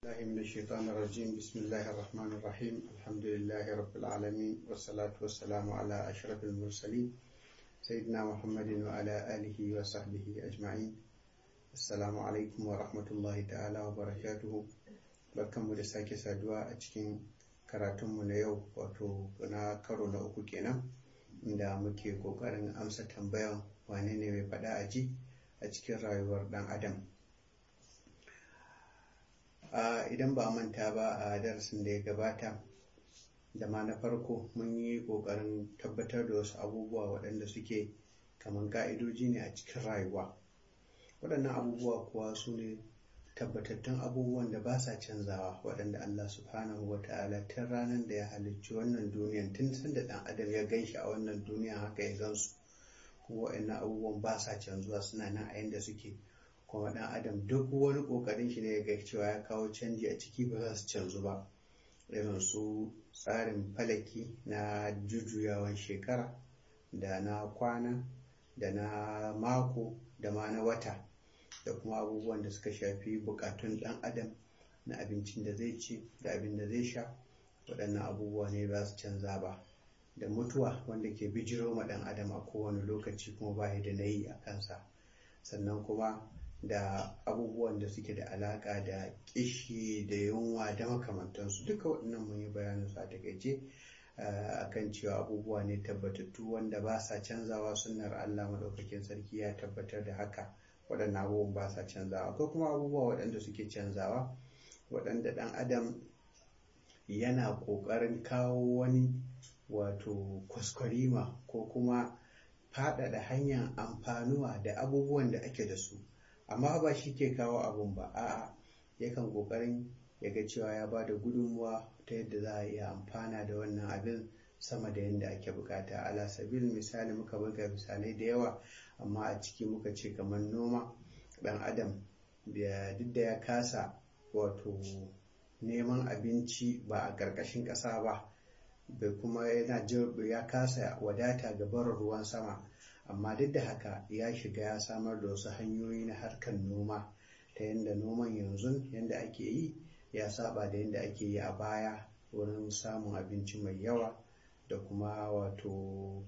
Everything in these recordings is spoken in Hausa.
الله من الشيطان الرجيم بسم الله الرحمن الرحيم الحمد لله رب العالمين والصلاة والسلام على أشرف المرسلين سيدنا محمد وعلى آله وصحبه أجمعين السلام عليكم ورحمة الله تعالى وبركاته barkanmu da sake saduwa a cikin karatunmu na yau wato na karo na uku kenan inda muke kokarin amsa tambayan wane ne mai faɗa a ji a cikin rayuwar ɗan adam idan ba manta ba a darasin da ya gabata da ma na farko mun yi ƙoƙarin tabbatar da wasu abubuwa waɗanda suke kamar ƙa'idoji ne a cikin rayuwa waɗannan abubuwa kuwa su ne tabbatattun abubuwan da ba sa canzawa waɗanda Allah subhanahu wa ta'ala tun ranar da ya halicci wannan duniyan tun san da ɗan adam ya gan shi a wannan duniya haka ya gansu kuma waɗannan abubuwan ba sa canzuwa suna nan a yanda suke kuma ɗan adam duk wani ƙoƙarin shi ne ya ga cewa ya kawo canji a ciki ba za su canzu ba irin su tsarin falaki na jujjuyawan shekara da na kwana da na mako da ma na wata da kuma abubuwan da suka shafi bukatun ɗan adam na abincin da zai ci da abin da zai sha waɗannan abubuwa ne ba su canza ba da mutuwa wanda ke bijiro ma ɗan adam a kowane lokaci kuma ba da na yi a kansa sannan kuma da abubuwan da suke da alaƙa da ƙishi da yunwa da makamantansu duka waɗannan mun yi bayanin su a takaice akan cewa abubuwa ne tabbatattu wanda ba sa canzawa sunnar Allah maɗaukakin sarki ya tabbatar da haka waɗannan abubuwan ba sa canzawa akwai kuma abubuwa waɗanda suke canzawa waɗanda ɗan adam yana ƙoƙarin kawo wani wato kwaskwarima ko kuma faɗaɗa hanyar amfanuwa da abubuwan da ake da su amma ba shi ke kawo abun ba a'a yakan ƙoƙarin ya ga cewa ya ba da gudunmuwa ta yadda za a iya amfana da wannan abin sama da yadda ake bukata ala sabil misali muka buga misalai da yawa amma a ciki muka ce kamar noma dan adam duk da ya kasa wato neman abinci ba a ƙarƙashin ƙasa ba bai kuma yana ya kasa wadata ga barin ruwan sama amma duk da haka ya shiga ya samar da wasu hanyoyi na harkar noma ta yadda noman yanzu yadda ake yi ya saba da yadda ake yi a baya wurin samun abinci mai yawa da kuma wato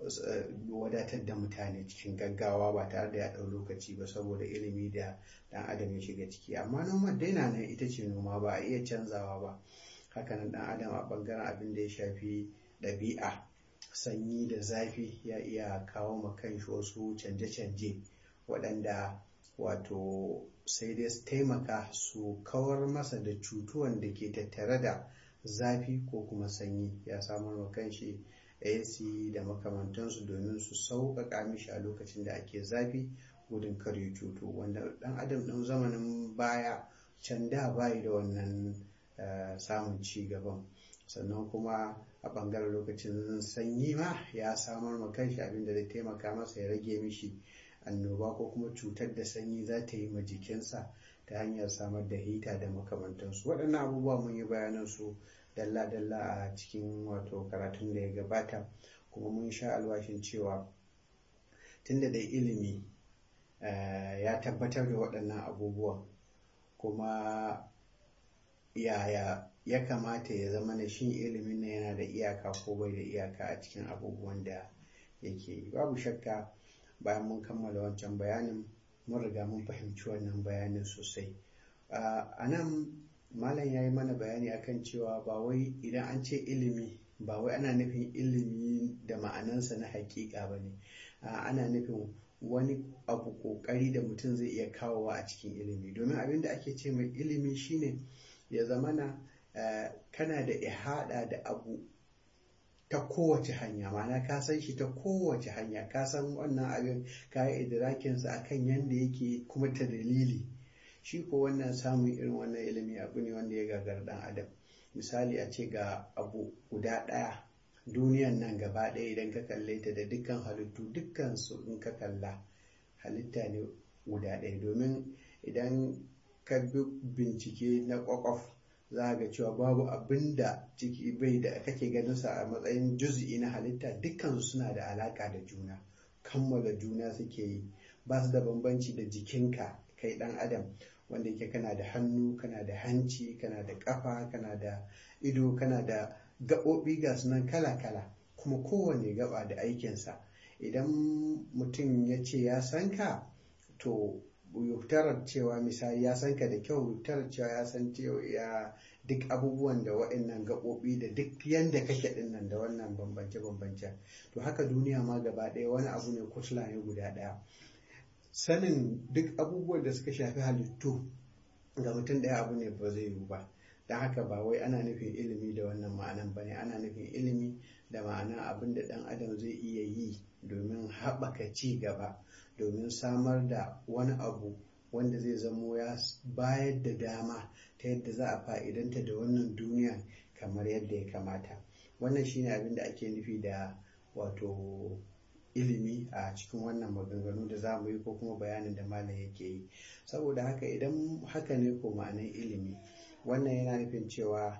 wadatar da mutane cikin gaggawa ba tare da ya ɗau lokaci ba saboda ilimi da ɗan adam ya shiga ciki amma noman daina nan ita ce noma ba a iya canzawa ba hakanan ɗan adam a ɓangaren abin da ya shafi ɗabi'a sanyi da zafi ya iya kawo ma kanshi wasu canje-canje waɗanda wato sai dai su taimaka su kawar masa da cutuwan da ke tattare da zafi ko kuma sanyi ya samar ma kanshi AC da makamantansu domin su sauƙaƙa mishi a lokacin da ake zafi gudun kar ya cutu wanda ɗan adam ɗin zamanin baya can da bayi da wannan samun ci gaban sannan kuma a ɓangaren lokacin sanyi ma ya samar ma kanshi abin da zai taimaka masa ya rage mishi annoba ko kuma cutar da sanyi za ta yi ma jikinsa ta hanyar samar da hita da makamantansu waɗannan abubuwa mun yi bayanan su dalla-dalla a cikin wato karatun da ya gabata kuma mun sha alwashin cewa tunda dai ilimi ya tabbatar da waɗannan abubuwan kuma yaya ya kamata ya zama na shin ilimin na yana da iyaka ko bai da iyaka a cikin abubuwan da yake yi babu shakka bayan mun kammala wancan bayanin mun riga mun fahimci wannan bayanin sosai a nan malam ya yi mana bayani akan cewa ba wai idan an ce ilimi ba wai ana nufin ilimi da ma'anansa na hakika ba ne ana nufin wani abu kokari da mutum zai iya kawowa a cikin ilimi domin abin da ake ce mai ilimi shine ya zamana kana da ihada da abu ta kowace hanya ma'ana ka san shi ta kowace hanya ka san wannan abin ka yi idrakinsa akan yadda yake kuma ta dalili shi ko wannan samun irin wannan ilimi abu ne wanda ya gagar dan adam misali a ce ga abu guda ɗaya duniyan nan gaba ɗaya idan ka kalle ta da dukkan halittu dukkan su in ka kalla halitta ne guda ɗaya domin idan ka bi bincike na kwakwaf za ga cewa babu abin da ciki bai da kake ganin sa a matsayin juz'i na halitta dukkan suna da alaka da juna kammala juna suke yi ba su da bambanci da jikinka kai dan adam wanda yake kana da hannu kana da hanci kana da ƙafa kana da ido kana da gaɓoɓi ga sunan kala-kala kuma kowane gaba da aikinsa idan mutum ya ce ya san ka to yuktarar cewa misali ya san ka da kyau yuktarar cewa ya san ya duk abubuwan da waɗannan gaɓoɓi da duk yanda kake ɗin nan da wannan bambance-bambance to haka duniya ma gaba ɗaya wani abu ne kutla ne guda ɗaya sanin duk abubuwan da suka shafi halittu ga mutum ɗaya abu ne ba zai yiwu ba don haka ba wai ana nufin ilimi da wannan ma'anan ba ne ana nufin ilimi da ma'ana abin da ɗan adam zai iya yi domin haɓaka ci gaba domin samar da wani abu wanda zai zamo ya bayar da dama ta yadda za a fa'idanta da wannan duniya kamar yadda ya kamata wannan shine abin da ake nufi da wato ilimi a cikin wannan maganganu da za mu yi ko kuma bayanin da malam yake yi saboda haka idan haka ne ko ma'anar ilimi wannan yana nufin cewa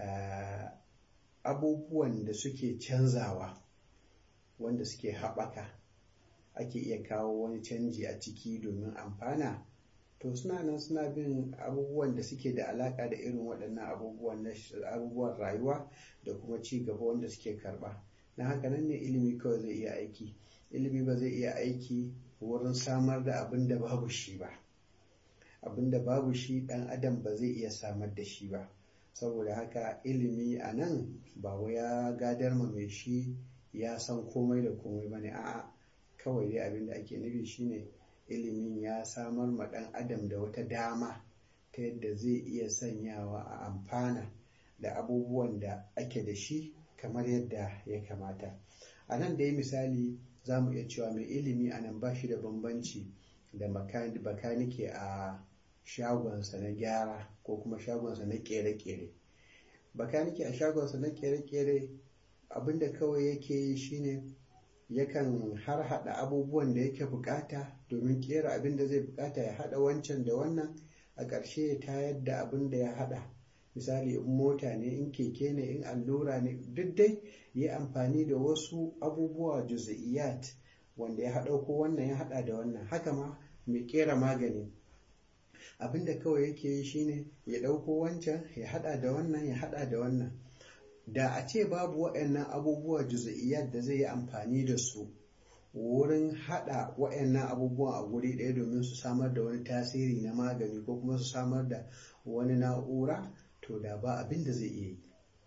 abubuwan da suke canzawa wanda suke haɓaka ake iya kawo wani canji a ciki domin amfana to suna nan suna bin abubuwan da suke da alaka da irin waɗannan abubuwan abubuwan rayuwa da kuma ci gaba wanda suke karɓa na haka nan ne ilimi kawai zai iya aiki ilimi ba zai iya aiki wurin samar da abin da babu shi ba abin da babu shi ɗan adam ba zai iya samar da shi ba saboda haka ilimi a nan ba wai ya gadar ma mai shi ya san komai da komai ba ne a'a kawai dai abin da ake nufi shine ilimin ya samar ma ɗan adam da wata dama ta yadda zai iya sanyawa a amfana da abubuwan da ake da shi kamar yadda ya kamata a nan da ya misali za mu iya cewa mai ilimi a nan ba shi da bambanci da bakanike a shagonsa na gyara ko kuma shagonsa na kere-kere bakanike a shagonsa na kere-kere abinda kawai yake yi shine yakan har hada abubuwan da yake bukata domin kera abin da zai bukata ya hada wancan da wannan a ƙarshe ya tayar da abin da ya hada misali in mota ne in keke ne in allura ne duk dai yi amfani da wasu abubuwa juz'iyat wanda ya haɗa ko wannan ya haɗa da wannan haka ma mai kera magani abin da kawai yake yi shine ya ɗauko wancan ya haɗa da wannan ya haɗa da wannan da a ce babu waɗannan abubuwa juz'iyat da zai yi amfani da su wurin haɗa waɗannan abubuwan a guri ɗaya domin su samar da wani tasiri na magani ko kuma su samar da wani na'ura to da ba abin da zai iya yi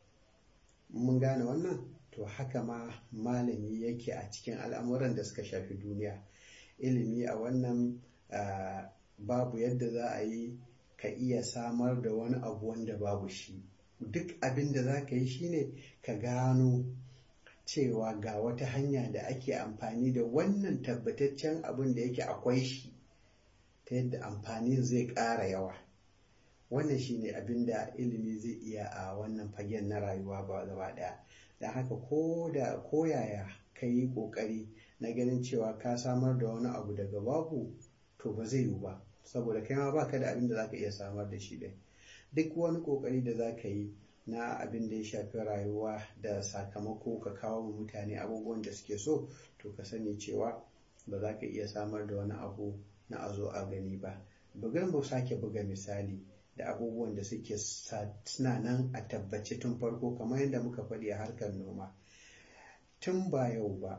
mun gane wannan to haka ma malami yake a cikin al'amuran da suka shafi duniya ilimi a wannan babu yadda za a yi ka iya samar da wani abu wanda babu shi duk abin da za ka yi shine ka gano cewa ga wata hanya da ake amfani da wannan tabbataccen abin da yake akwai shi ta yadda amfanin zai ƙara yawa wannan shine abin da ilimi zai iya a wannan fagen na rayuwa ba gaba ɗaya da haka ko da koyaya ka yi ƙoƙari na ganin cewa ka samar da wani abu daga babu to ba zai yiwu ba saboda kai ma baka da abin da zaka iya samar da shi dai duk wani ƙoƙari da za ka yi na abin da ya shafi rayuwa da sakamako ka kawo wa mutane abubuwan da suke so to ka sani cewa ba za ka iya samar da wani abu na a zo a gani ba bugar mu sake buga misali da abubuwan da suke suna nan a tabbace tun farko kamar yadda muka faɗi a harkar noma tun ba yau ba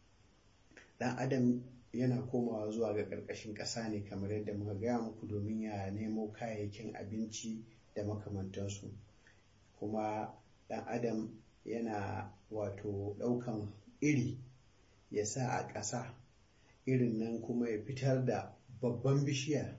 ɗan adam yana komawa zuwa ga ƙarƙashin ƙasa ne kamar yadda muka gaya muku domin ya nemo kayayyakin abinci da makamantansu kuma ɗan adam yana wato ɗaukan iri ya sa a ƙasa irin nan kuma ya fitar da babban bishiya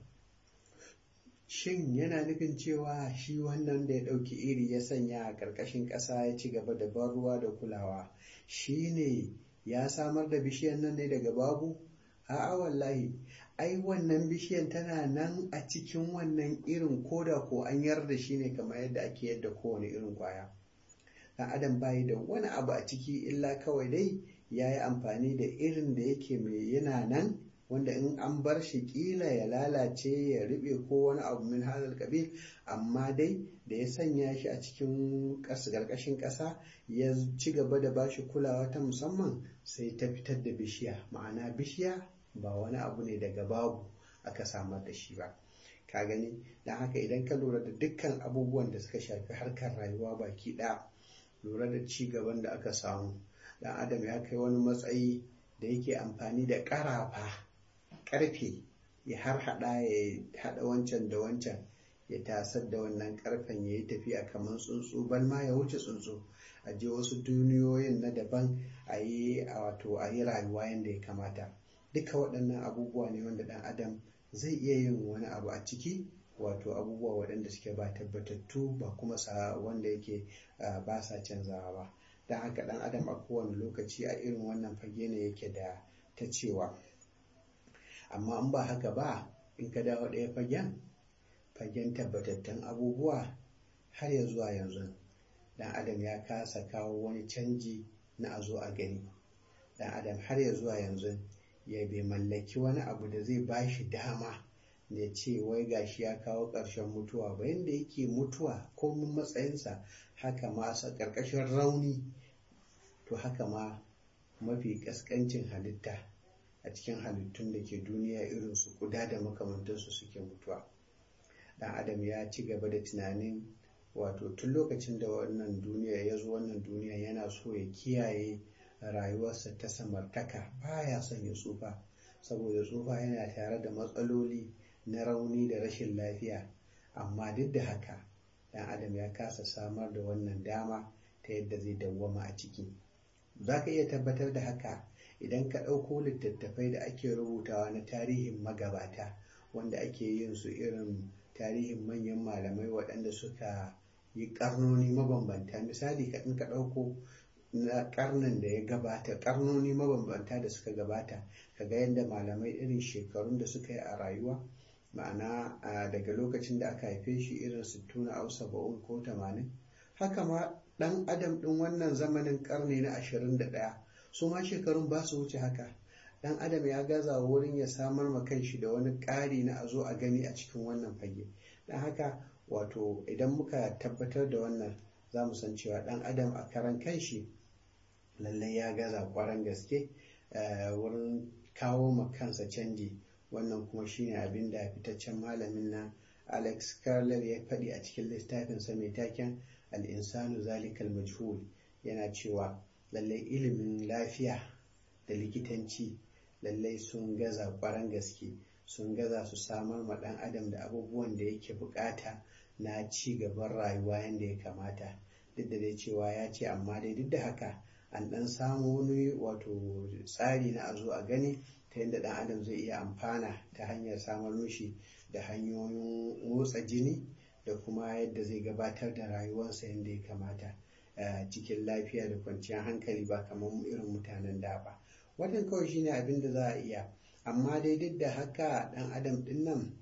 shin yana nufin cewa shi wannan da ya ɗauki iri ya sanya a ƙarƙashin ƙasa ya ci gaba da ban ruwa da kulawa shi ne ya samar da bishiyan nan ne daga babu a'a wallahi ai wannan bishiyan tana nan a cikin wannan irin koda ko an yarda shi ne kamar yadda ake yadda kowane irin kwaya ɗan adam bayi da wani abu a ciki illa kawai dai ya yi amfani da irin da yake mai yana nan wanda in an bar shi kila ya lalace ya riɓe ko wani abu min hadal kabil amma dai da ya sanya shi a cikin ƙarƙashin ƙasa ya ci gaba da bashi kulawa ta musamman sai ta fitar da bishiya ma'ana bishiya ba wani abu ne daga babu aka samar da shi ba ka gani don haka idan ka lura da dukkan abubuwan da suka shafi harkar rayuwa baki ɗaya lura da ci gaban da aka samu dan adam ya kai wani matsayi da yake amfani da ƙarafa ƙarfe ya har hada ya hada wancan da wancan ya tasar da wannan ƙarfen ya yi tafiya kamar tsuntsu bal ma ya wuce tsuntsu a je wasu duniyoyin na daban a yi a wato a yi rayuwa yadda ya kamata duka waɗannan abubuwa ne wanda ɗan adam zai iya yin wani abu a ciki wato abubuwa waɗanda suke ba tabbatattu ba kuma sa wanda yake ba sa canzawa ba don haka ɗan adam a kowane lokaci a irin wannan fage ne yake da ta cewa amma in ba haka ba in ka dawo ɗaya fagen fagen tabbatattun abubuwa har ya zuwa yanzu dan adam ya kasa kawo wani canji na a zo a gani dan adam har ya zuwa yanzu ya bai mallaki wani abu da zai ba shi dama da ce wai gashi ya kawo ƙarshen mutuwa ba yadda yake mutuwa komin matsayinsa haka ma sa ƙarƙashin rauni to haka ma mafi ƙasƙancin halitta a cikin halittun da ke duniya irin su kuda da makamantansu suke mutuwa dan adam ya ci gaba da tunanin wato tun lokacin da wannan duniya ya zo wannan duniya yana so ya kiyaye rayuwarsa ta samartaka baya son ya tsufa saboda tsufa yana tare da matsaloli na rauni da rashin lafiya amma duk da haka dan adam ya kasa samar da wannan dama ta yadda zai dawwama a ciki za ka iya tabbatar da haka idan ka ɗauko littattafai da ake rubutawa na tarihin magabata wanda ake yin su irin tarihin manyan malamai waɗanda suka yi ƙarnoni mabambanta misali ka ka ɗauko na ƙarnin da ya gabata ƙarnoni mabambanta da suka gabata ka ga yadda malamai irin shekarun da suka yi a rayuwa ma'ana daga lokacin da aka haife shi irin sittuna au saba'un ko tamanin haka ma ɗan adam ɗin wannan zamanin ƙarni na ashirin da ɗaya su ma shekarun ba su wuce haka ɗan adam ya gaza wurin ya samar ma kanshi da wani ƙari na a zo a gani a cikin wannan fage don haka wato idan muka tabbatar da wannan za mu san cewa ɗan adam a karan kanshi lallai ya gaza kwaran gaske wurin kawo ma kansa canji wannan kuma shine abin da fitaccen malamin nan alex carlel ya faɗi a cikin littafinsa mai taken al'insanu zalikal majhul yana cewa lallai ilimin lafiya da likitanci lallai sun gaza kwaran gaske sun gaza su samar ma ɗan adam da abubuwan da yake bukata na ci gaban rayuwa yadda ya kamata duk da dai cewa ya ce amma dai duk da haka an ɗan samu wani wato tsari na a zo a gani ta yadda ɗan adam zai iya amfana ta hanyar samar mishi da hanyoyin motsa jini da kuma yadda zai gabatar da rayuwarsa yadda ya kamata cikin lafiya da kwanciyar hankali ba kamar irin mutanen da ba wannan kawai shine abin da za a iya amma dai duk da haka ɗan adam ɗin nan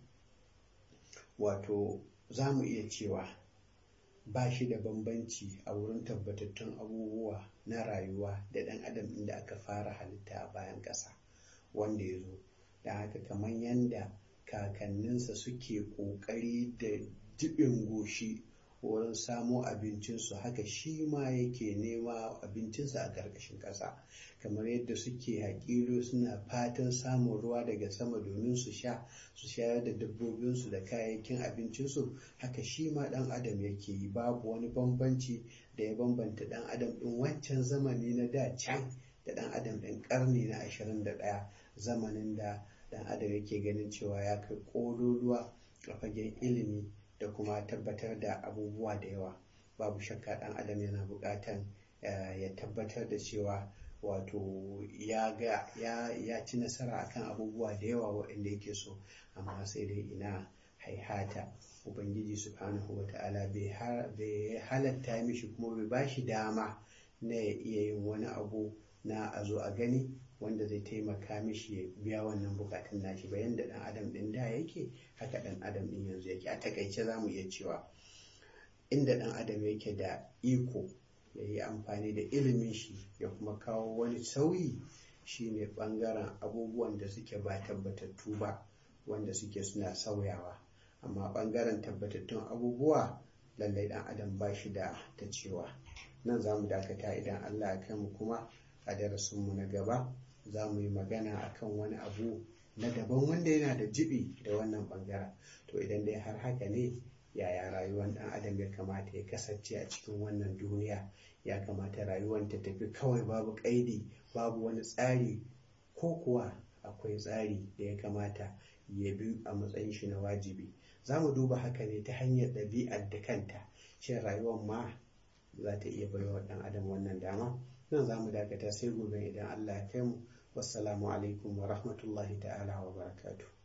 wato za mu iya cewa ba shi da bambanci a wurin tabbatattun abubuwa na rayuwa da ɗan adam inda aka fara halitta a bayan ƙasa wanda ya zo da haka kamar yadda kakanninsa suke ƙoƙari da jibin goshi wurin samo abincinsu haka shi ma yake nema abincinsa a ƙarƙashin ƙasa kamar yadda suke haƙilo suna fatan samun ruwa daga sama domin su sha su shayar da dabbobinsu da kayayyakin abincinsu haka shi ma ɗan adam yake yi babu wani bambanci da ya bambanta ɗan adam ɗin wancan zamani na da can da ɗan adam ɗin ƙarni na ashirin da ɗaya zamanin da ɗan adam yake ganin cewa ya kai ƙololuwa a fagen ilimi da kuma tabbatar da abubuwa da yawa babu shakka ɗan adam yana buƙatan ya tabbatar da cewa wato ya ga ya ci nasara akan abubuwa da yawa waɗanda yake so amma sai dai ina haihata ubangiji subhanahu wa ta'ala bai halatta mishi kuma bai ba shi dama na ya iya yin wani abu na a zo a gani wanda zai taimaka mishi ya biya wannan bukatun nashi ba yanda dan adam din da yake haka dan adam din yanzu yake a takaice za mu iya cewa inda dan adam yake da iko ya yi amfani da ilimin shi ya kuma kawo wani sauyi shine bangaren abubuwan da suke ba tabbatattu ba wanda suke suna sauyawa amma bangaren tabbatattun abubuwa lallai dan adam ba shi da ta cewa nan za mu dakata idan allah ya kai mu kuma a darasinmu na gaba za mu yi magana akan wani abu na daban wanda yana da jibi da wannan bangaren to idan dai har haka ne yaya rayuwar ɗan adam ya kamata ya kasance a cikin wannan duniya ya kamata rayuwar ta tafi kawai babu ƙaidi babu wani tsari ko kuwa akwai tsari da ya kamata ya bi a matsayin shi na wajibi za mu duba haka ne ta hanyar ɗabi'ar da kanta shin rayuwar ma za ta iya baiwa ɗan adam wannan dama nan za mu dakata sai gobe idan allah ya kai mu wassalamu alaikum wa rahmatullahi ta'ala wa barakatuh